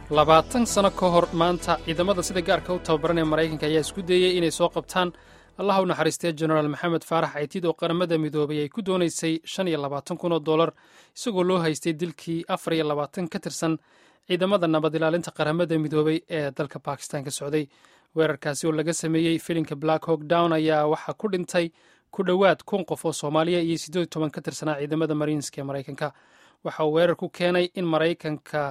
labaatan sano ka hor maanta ciidamada sida gaarka u tababaran ee maraykanka ayaa isku dayey inay soo qabtaan allaha u naxariistee jenaraal maxamed faarax caytiid oo qaramada midoobay ay ku doonaysay shan iyo labaatan kun oo dollar isagoo loo haystay dilkii afar iyo labaatan ka tirsan ciidamada nabad ilaalinta qaramada midoobay ee dalka bakistan ka socday weerarkaasi oo laga sameeyey filinka black hawk down ayaa waxaa ku dhintay ku dhowaad kun qof oo soomaaliya iyo siddeed iyo toban ka tirsanaa ciidamada mariinska ee maraykanka waxa uu weerar ku keenay in maraykanka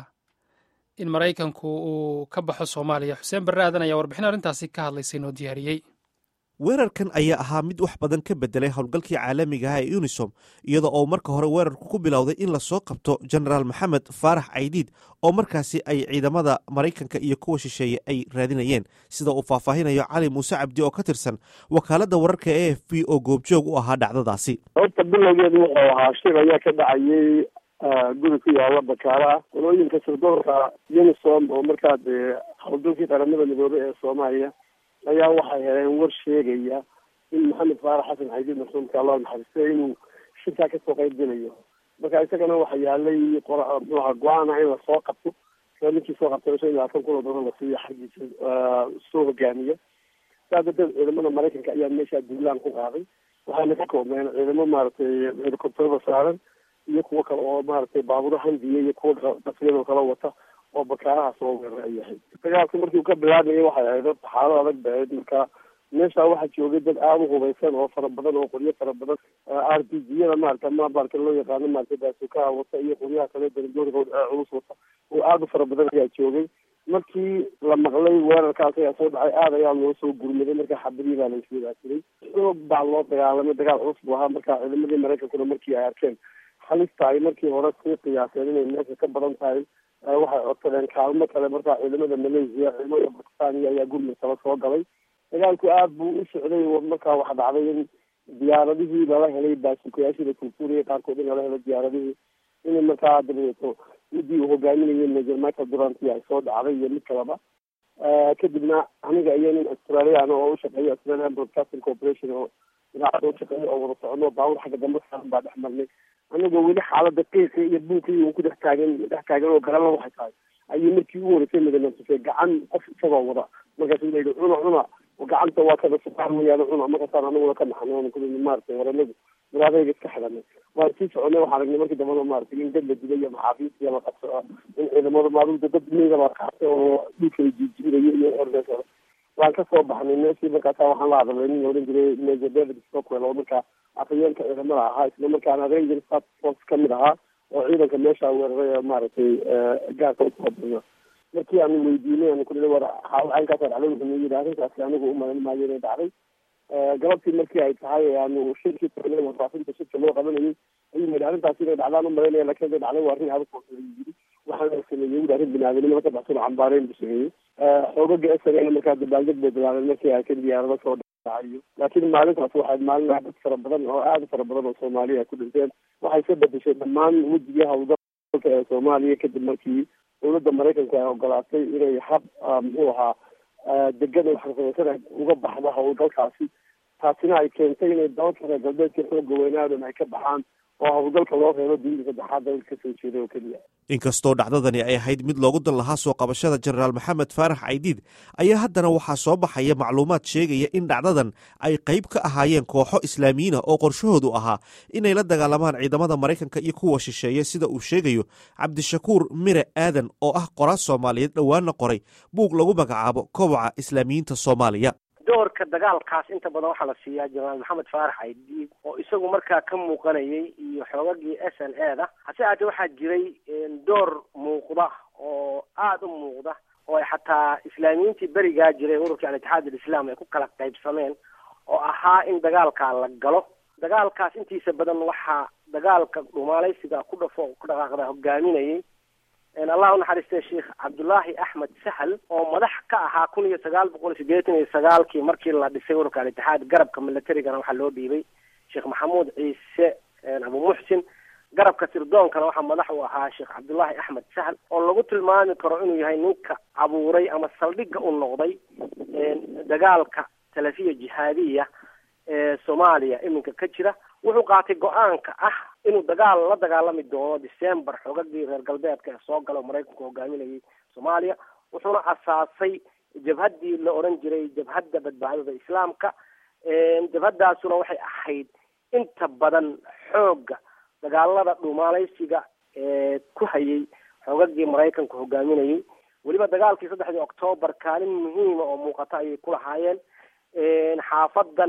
in maraykanku uu ka baxo soomaaliya xuseen barre aadan ayaa warbixin arrintaasi ka hadlaysay noo diyaariyey weerarkan ayaa ahaa mid wax badan ka bedelay howlgalkii caalamiga ah ee unisom iyada oo marka hore weerarku ku bilowday in lasoo qabto genaraal maxamed faarax caydiid oo markaasi ay ciidamada maraykanka iyo kuwa shisheeye ay raadinayeen sida uu faahfaahinayo cali muuse cabdi oo ka tirsan wakaaladda wararka e f b oo goobjoog u ahaa dhacdadaasi horta bilowgeedu wuxuu ahaa shir ayaa ka dhacayay guri ku yaala bakaalaha qolooyinka sirdoonka unisom oo markaa dee howlgalkii qaramada midoobey ee soomaaliya ayaa waxay heleen war sheegaya in maxamed faarax xasan xaydiid marxuumka allah naxariistay inuu shirkaa kasoo qayb gelayo marka isagana waxa yaalay muxuha go-aana in lasoo qabto sia ninkii soo qabtay shan iyo labaatan kun oo dollar la siiyo xaggiisa soo hogaamiya saa darteed ciidamada maraykanka ayaa meeshaa duulaan ku qaaday waxaana ka koobneen ciidamo maaragtay helicopterada saaran iyo kuwo kale oo maaragtay baabuuro handiya iyo kuwa dhafyadoo kala wata oo bakaaraha soo weeraray yahay dagaalka markii uu ka bilaabayay waxay ahayd horta xaalad adag ba ahayd marka meesha waxaa joogay dad aada u hubaysan oo fara badan oo qoryo fara badan r p g yada maarata ma baarka loo yaqaano maarata baasukaha wata iyo qoryaha kale darajooyinka culus wata oo aada u fara badan ayaa joogay markii la maqlay weerarkaas ayaa soo dhacay aada ayaa loo soo gurmaday marka xabadii baa la iswadaasiray xoog baa loo dagaalamay dagaal culus buu ahaa marka ciidamadii maraykankuna markii ay arkeen halista ay markii hore sii qiyaaseen inay meesha ka badan tahay waxay codsadeen kaalmo kale markaa ciidamada malaysia ciidamada bakistaniya ayaa gurmud kala soo galay dagaalku aada buu u socday markaa waxa dhacday in diyaaradihii lala helay baasukayaashii la turtuuriya qaarkood in lala helay diyaaradihii in markaa dabadeeto midii uu hogaaminayay major michael duranti ay soo dhacday iyo mid kaleba kadibna aniga iyo nin australian oo ushaqeeya australian broadcasting corporation oo idaacada ushaqeeya oo wada socono baawur xagga dambe saaran baa dhex marnay anagoo weli xaalada qiiqi iyo buuqii uu ku dhex taagan dhex taagan oo garala waxay tahay ayuu markii u horeysay madanasufay gacan qof isagoo wada markaasu la yidhi cuna cuna gacanta waa kada suqaar wayaano cuna markaasaan anaguna ka naxnay ku maaragtay waranagu muraadayga iska xidhanay waan sii soconay waxaan aragnay markii dambana maaragtay in dad la dilay iyo maxaabiis iyo la qabso in ciidamada maalinta dad meyda la qaatay oo dhulkala jiijibinayo iyo ordaas waan kasoo baxnay meeshii markaasa waxaan la hadalay nin la odhan jiray major david stockwell oo markaa afhayeenka ciidamada ahaa isla markaana ranger stat force kamid ahaa oo ciidanka meesha weeraray ee maaragtay gaarka utaqabana markii aanu weydiinay aanu kuli war caynkaasa dhacday wuxuu noo yidhi arrintaasi anigu umalan maayo inay dhacday galabtii markii ay tahay aanu shirkii tagnay warfaafinta shirka loo qabanayay ayuu yidhi arrintaasi inay dhacdaan umalaynaya lakin inay dhacday waa arrin adag oo yidhi waxaana sameeyey wuli arrin binaadinimo ka baxsan cambaareyn buu sameeyey xoogaga esagana markaa dabaaldeg bay bilaabeen markii ay ka diyaarado soo dhacayo laakiin maalintaas waxay maalin dad fara badan oo aada fara badan oo soomaaliya ay ku dhinteen waxay ka bedeshay dhammaan wejigii hawlgalka ee soomaaliya kadib markii dowladda maraykanka ay ogolaatay inay hab muxuu ahaa degan oo xarfadaysan uga baxdo howlgalkaasi taasina ay keentay inay dalalka reer galbeedka xooga weynaadan ay ka baxaan oo howlgalka loo reebo dunida saddexaad dalka kasoo jeeda oo keliya inkastoo dhacdadani ay ahayd mid loogu dan lahaa soo qabashada jenaraal maxamed faarax caydiid ayaa haddana waxaa soo baxaya macluumaad sheegaya in dhacdadan ay qayb ka ahaayeen kooxo islaamiyiina oo qorshahoodu ahaa inay la dagaalamaan ciidamada maraykanka iyo kuwa shisheeye sida uu sheegayo cabdishakuur mire aadan oo ah qoraas soomaaliyeed dhowaana qoray buug lagu magacaabo koboca islaamiyiinta soomaaliya doorka dagaalkaas inta badan waxaa la siiyaa jenaraal maxamed faarax caydiid oo isagu markaa ka muuqanayay iyo xoogagii s n e da hase aatee waxaa jiray door muuqda oo aada u muuqda oo ay xataa islaamiyiintii berigaa jiray ururkii al-itixaad alislaam ay ku kala qaybsameen oo ahaa in dagaalkaa la galo dagaalkaas intiisa badan waxaa dagaalka dhumaalaysiga ku dhafo ku dhaqaaqda hogaaminayay allah unaxariistay sheekh cabdullaahi axmed sahal oo madax ka ahaa kun iyo sagaal boqol sideetan iyo sagaalkii markii la dhisay ururka al-itixaad garabka militarigana waxaa loo dhiibay sheekh maxamuud ciise abu muxsin garabka sirdoonkana waxaa madax u ahaa sheekh cabdullaahi axmed sahal oo lagu tilmaami karo inuu yahay ninka abuuray ama saldhigga u noqday dagaalka talafiya jihaadiya ee soomaaliya iminka ka jira wuxuu qaatay go-aanka ah inuu dagaal la dagaalami doono december xoogagii reer galbeedka ee soo gala oo maraykanku hogaaminayay soomaaliya wuxuuna asaasay jabhaddii la odhan jiray jabhadda badbaadada islaamka jabhaddaasuna waxay ahayd inta badan xoogga dagaalada dhumaalaysiga ee ku hayay xoogagii maraykanku hogaaminayay weliba dagaalkii saddexdii octoobar kaalin muhiima oo muuqata ayay ku lahaayeen xaafadan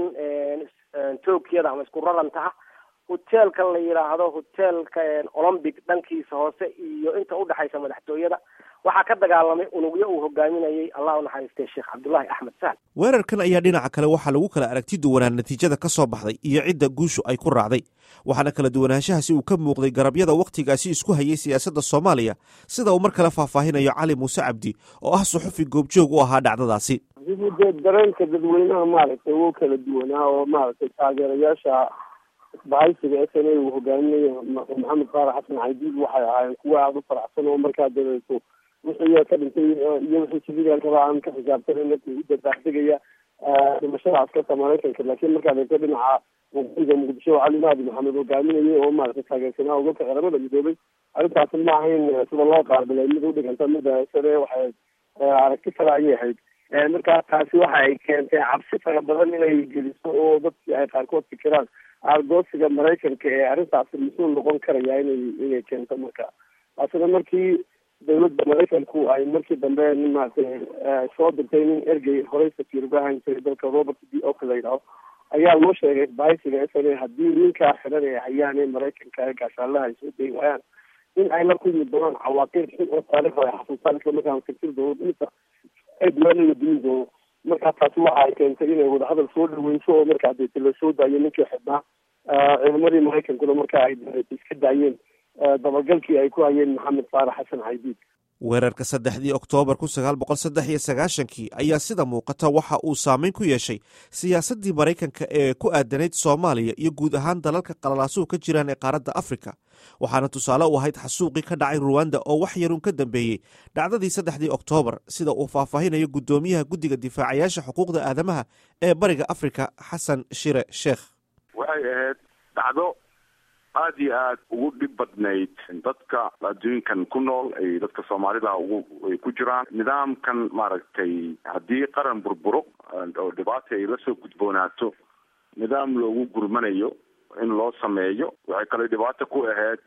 tokiyada ama isku raranta ah hoteelkan la yidhaahdo hoteelka olombic dhankiisa hoose iyo inta udhexaysa madaxtooyada waxaa ka dagaalamay unugyo uu hogaaminayay allah u naxariistay sheekh cabdullaahi axmed sahl weerarkan ayaa dhinaca kale waxaa lagu kala aragti duwanaa natiijada ka soo baxday iyo cidda guushu ay ku raacday waxaana kala duwanaanshahaasi uu ka muuqday garabyada wakhtigaasi isku hayay siyaasadda soomaaliya sida uu mar kale faahfaahinayo cali muuse cabdi oo ah suxufi goobjoog u ahaa dhacdadaasi dee dareenka dadweynaha maaragtay wuu kala duwanaa oo maaragtay taageerayaasha isbahaysiga s n a uu hogaaminayo maxamed faarax xasan caydiid waxay ahaayeen kuwa aada u faraxsan oo markaa dabeeto wixii ka dhintay iyo wixii siviilkaba aan ka xisaabtanan u dabaaldegaya dhimashada askarta maraykanka laakiin markaad eegto dhinaca waqooyiga muqdisho cali mahdi maxamed hogaaminayay oo maaragtay taageersanaa ugalka qaramada midoobay arrintaasi ma ahayn sida loo qaabilay mid udhiganta mida sane waxay aragti kale ayay ahayd markaa taasi waxa ay keentay cabsi fara badan inay geliso oo dadkii ay qaarkood fikiraan aargoosiga maraykanka ee arrintaasi mas-uul noqon karaya inay inay keento marka taasina markii dawladda maraykanku ay markii dambe maaragtay soo dirtay nin ergey horey safiir uga ahaan jiray dalka robert d ok la yidhaho ayaa loo sheegay isbahaysiga s n a haddii ninkaa xiran ay hayaan ee maraykanka gaashaalaha ay soo dayi waayaan in ay la kulmi doonaan cawaaqib xun oo taariikhda ay xasuustaan isla markaana fikir doono dhimisa ay duwaanina dumin doono markaa taasi waxa ay keentay inay wadahadal soo dhaweyso oo markaa deeta la soo daayo ninkii xidhnaa ciidamadii maraykankuna markaa ay iska daayeen dabagalkii ay ku hayeen maxamed faarax xasan caydiid weerarka saddexdii oktoobar kun sagaal boqol saddex iyo sagaashankii ayaa sida muuqata waxa uu saameyn ku yeeshay siyaasaddii maraykanka ee ku aadanayd soomaaliya iyo guud ahaan dalalka qalalaasuhu ka jiraan ee qaaradda afrika waxaana tusaale u ahayd xasuuqii ka dhacay ruwanda oo wax yarun ka dambeeyey dhacdadii saddexdii oktoobar sida uu faahfaahinayo guddoomiyaha guddiga difaacayaasha xuquuqda aadamaha ee bariga afrika xasan shire sheekh waxay ahayd dhacdo aada iyo aada ugu dhib badnayd dadka adduunkan ku nool ay dadka soomaalida ugu ay ku jiraan nidaamkan maaragtay haddii qaran burburo oo dhibaata ay la soo gudboonaato nidaam loogu gurmanayo in loo sameeyo waxay kale dhibaato ku ahayd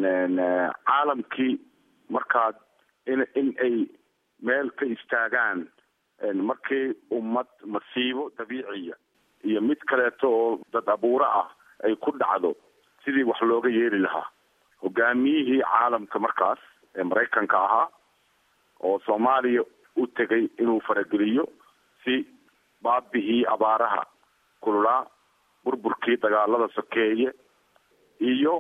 caalamkii markaad in in ay meel ka istaagaan markii ummad masiibo dabiiciya iyo mid kaleeto oo dad abuuro ah ay ku dhacdo sidii wax looga yeeli lahaa hogaamiyihii caalamka markaas ee maraykanka ahaa oo soomaaliya u tegay inuu farageliyo si baabi'ii abaaraha kululaa burburkii dagaalada sokeeye iyo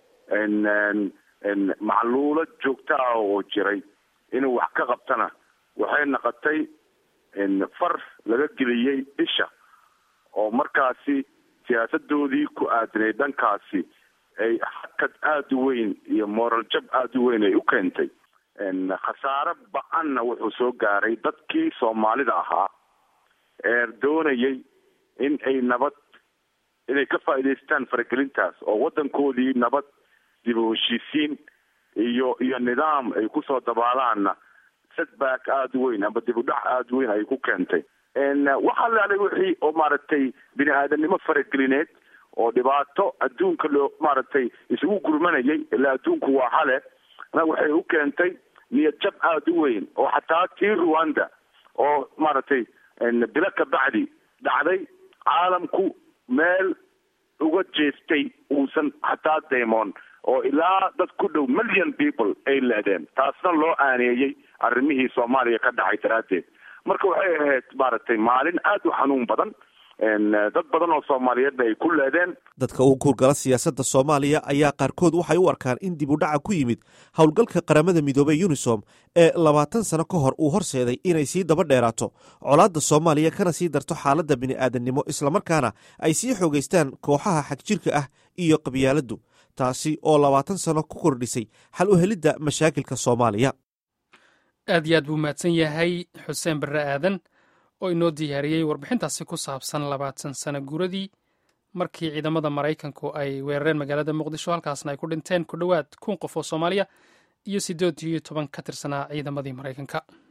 macluulo joogto ah oo jiray inuu wax ka qabtana waxay noqotay far laga geliyey isha oo markaasi siyaasadoodii ku aadinay dhankaasi ay xakad aada u weyn iyo moral jab aada u weyn ay u keentay khasaare ba-anna wuxuu soo gaaray dadkii soomaalida ahaa ee doonayay in ay nabad inay ka faa'iidaystaan faragelintaas oo waddankoodii nabad dib u heshiisiin iyo iyo nidaam ay kusoo dabaalaanna setback aada u weyn amba dib u dhac aada u weyn ay ku keentay waxaa laalay wixii oo maaragtay bini aadanimo faragelineed oo dhibaato adduunka loo maaragtay isugu gurmanayay ilaa adduunku waa hale na waxay u keentay niyad jab aada u weyn oo xataa tii ruwanda oo maaragtay bilo ka bacdi dhacday caalamku meel uga jeestay uusan xataa daymoon oo ilaa dad ku dhow million people ay leedeen taasna loo aaneeyey arrimihii soomaaliya ka dhacay daraaddeed marka waxay ahayd maaragtay maalin aada u xanuun badan dad badan oo soomaaliyeedna ay ku leedeen dadka u guurgala siyaasadda soomaaliya ayaa qaarkood waxay u arkaan in dib u dhaca ku yimid howlgalka qaramada midoobey unisom ee labaatan sano ka hor uu horseeday inay sii daba dheeraato colaadda soomaaliya kana sii darto xaaladda bini'aadannimo islamarkaana ay sii xoogaystaan kooxaha xagjirka ah iyo qabyaaladdu taasi oo labaatan sano ku kordhisay xal u helidda mashaakilka soomaaliya aad iyo aad buu mahadsan yahay xuseen barre aadan oo inoo diyaariyey warbixintaasi ku saabsan labaatan sano guuradii markii ciidamada maraykanku ay weerareen magaalada muqdisho halkaasna ay ku dhinteen ku dhowaad kun qof oo soomaaliya iyo siddeed iyo toban ka tirsanaa ciidamadii maraykanka